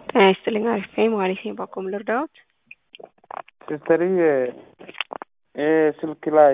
ጤና ይስጥልኝ አሪፍ ነኝ ማለት ነኝ። ባኮም ልርዳዎት? ሲስተርዬ ይሄ ስልክ ላይ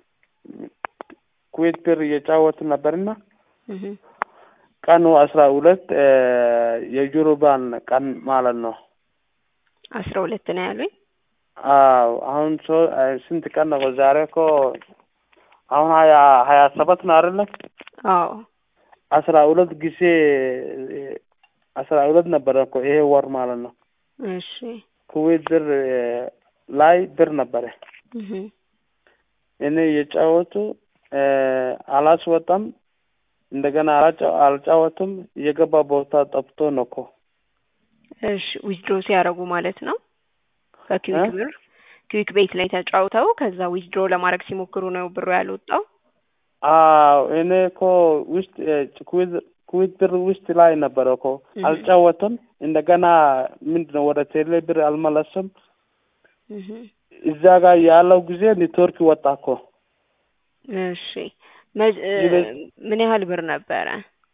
ኩዌት ብር እየጫወት ነበርና እህ ቀኑ አስራ ሁለት የጁሩባን ቀን ማለት ነው። አስራ ሁለት ነው ያሉኝ። አዎ አሁን ሶ ስንት ቀን ነው? ዛሬ እኮ አሁን ሀያ ሀያ ሰባት ነው አይደለ? አዎ አስራ ሁለት ጊዜ አስራ ሁለት ነበረ እኮ ይሄ ወር ማለት ነው። እሺ ኩዌት ብር ላይ ብር ነበረ እህ እኔ እየጫወቱ አላስወጣም እንደገና አልጫወቱም እየገባ ቦታ ጠፍቶ ነው እኮ እሺ ዊዝድሮ ሲያደርጉ ማለት ነው። ከኪዊክ ብር ኪዊክ ቤት ላይ ተጫውተው ከዛ ዊዝድሮ ለማድረግ ሲሞክሩ ነው ብሩ ያልወጣው። አዎ እኔ እኮ ውስጥ ኩዌት ኩዌት ብር ውስጥ ላይ ነበረ እኮ አልጫወትም። እንደገና ምንድን ነው ወደ ቴሌ ብር አልመለስም። እህ እዛ ጋር ያለው ጊዜ ኔትወርክ ወጣ እኮ። እሺ ምን ያህል ብር ነበረ?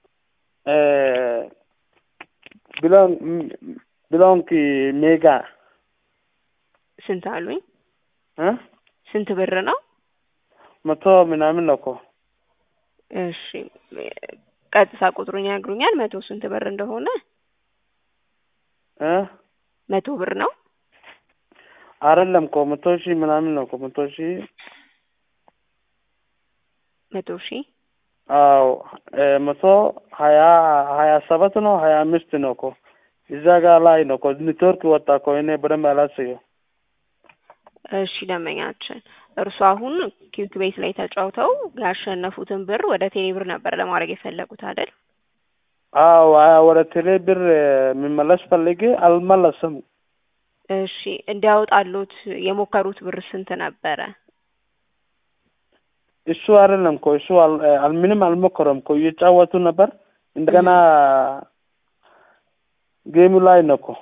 ብሎን ብሎንክ ሜጋ ስንት አሉኝ? እ ስንት ብር ነው? መቶ ምናምን ነው እኮ። እሺ ቀጥታ ቁጥሩን ያግሩኛል? መቶ ስንት ብር እንደሆነ? እ መቶ ብር ነው? አይደለም እኮ መቶ ሺህ ምናምን ነው እኮ መቶ ሺህ መቶ ሺህ አዎ መቶ ሀያ ሀያ ሰባት ነው ሀያ አምስት ነው እኮ እዛ ጋር ላይ ነው እኮ ኔትወርክ ወጣ እኮ እኔ በደንብ አላስየው። እሺ ደንበኛችን እርሱ አሁን ኪዊክ ቤት ላይ ተጫውተው ያሸነፉትን ብር ወደ ቴሌ ብር ነበር ለማድረግ የፈለጉት አይደል? አዎ ወደ ቴሌ ብር የሚመለስ ፈልጌ አልመለስም። እሺ እንዲያወጣሉት የሞከሩት ብር ስንት ነበረ? እሱ አይደለም እኮ እሱ ምንም አልሞከረም እኮ እየጫወቱ ነበር። እንደገና ጌሙ ላይ ነው እኮ።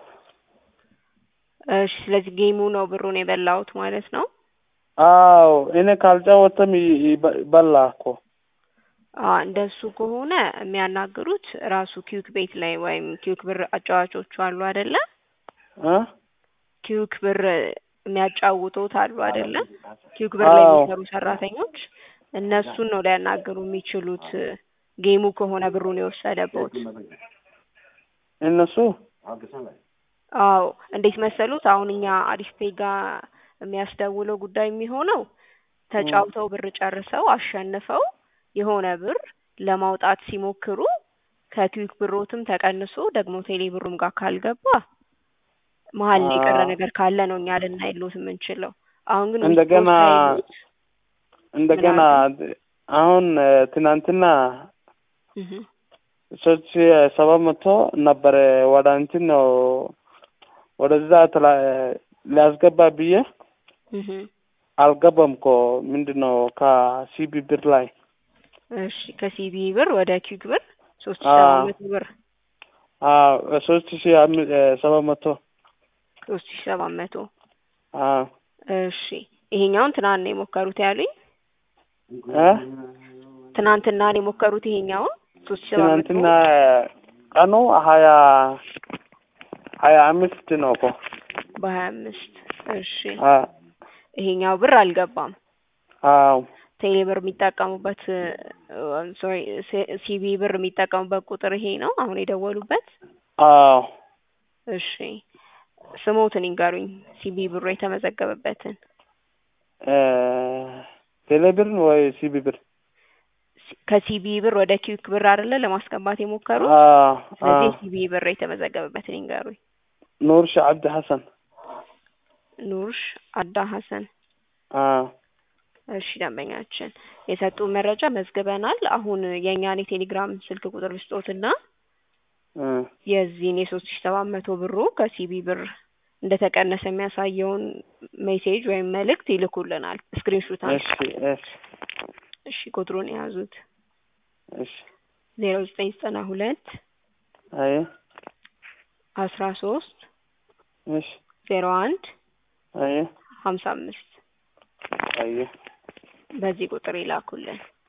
እሺ ስለዚህ ጌሙ ነው ብሩን የበላሁት ማለት ነው። አዎ እኔ ካልጫወተም በላ እኮ። እንደሱ ከሆነ የሚያናግሩት ራሱ ኪዩክ ቤት ላይ ወይም ኪዩክ ብር አጫዋቾቹ አሉ አይደለ? እ ኪዩክ ብር የሚያጫውቱት አሉ አይደለ? ኪዩክ ብር ላይ የሚሰሩ ሰራተኞች እነሱን ነው ሊያናግሩ የሚችሉት። ጌሙ ከሆነ ብሩን የወሰደበት እነሱ አዎ እንዴት መሰሉት? አሁን እኛ አሪፍ ፔ ጋር የሚያስደውለው ጉዳይ የሚሆነው ተጫውተው ብር ጨርሰው አሸንፈው የሆነ ብር ለማውጣት ሲሞክሩ ከኪዊክ ብሮትም ተቀንሶ ደግሞ ቴሌ ብሩም ጋር ካልገባ መሀል ላይ የቀረ ነገር ካለ ነው እኛ ልናይሎት የምንችለው። አሁን ግን እንደገና እንደገና አሁን ትናንትና ሶስት ሺ ሰባት መቶ ነበረ ወደ እንትን ነው ወደዛ ሊያስገባ ብዬ አልገባም እኮ ምንድን ነው ከሲቢ ብር ላይ እሺ ከሲቢ ብር ወደ ኪዩክ ብር ሶስት ሺ ሰባት መቶ ብር ሶስት ሺ ሰባት መቶ ሶስት ሺ ሰባት መቶ አዎ እሺ ይሄኛውን ትናንት ነው የሞከሩት ያሉኝ? እ ትናንትና ነው የሞከሩት ይሄኛውን ሶስት ሺ ሰባት መቶ ትናንትና ቀኑ ሀያ ሀያ አምስት ነው እኮ በሀያ አምስት እሺ አ ይሄኛው ብር አልገባም። አዎ ቴሌ ብር የሚጠቀሙበት ሶሪ ሲቢ ብር የሚጠቀሙበት ቁጥር ይሄ ነው አሁን የደወሉበት? አዎ እሺ ስሞትን ይንገሩኝ ሲቢ ብሩ የተመዘገበበትን። ቴሌ ብር ወይ ሲቢ ብር? ከሲቢ ብር ወደ ኪዊክ ብር አይደለ ለማስገባት የሞከሩት? አዎ ስለዚህ ሲቢ ብር የተመዘገበበትን ይንገሩኝ። ኑርሽ አብድ ሐሰን። ኑርሽ አዳ ሐሰን። አዎ እሺ ደንበኛችን የሰጡ መረጃ መዝግበናል። አሁን የእኛን የቴሌግራም ስልክ ቁጥር ልስጦትና የዚህን የሶስት ሺ ሰባት መቶ ብሩ ከሲቢ ብር እንደተቀነሰ የሚያሳየውን ሜሴጅ ወይም መልእክት ይልኩልናል። ስክሪንሹት እሺ እሺ እሺ ቁጥሩን የያዙት እሺ ዜሮ ዘጠኝ ዘጠና ሁለት አየ አስራ ሶስት እሺ ዜሮ አንድ አየ ሀምሳ አምስት አየ በዚህ ቁጥር ይላኩልን።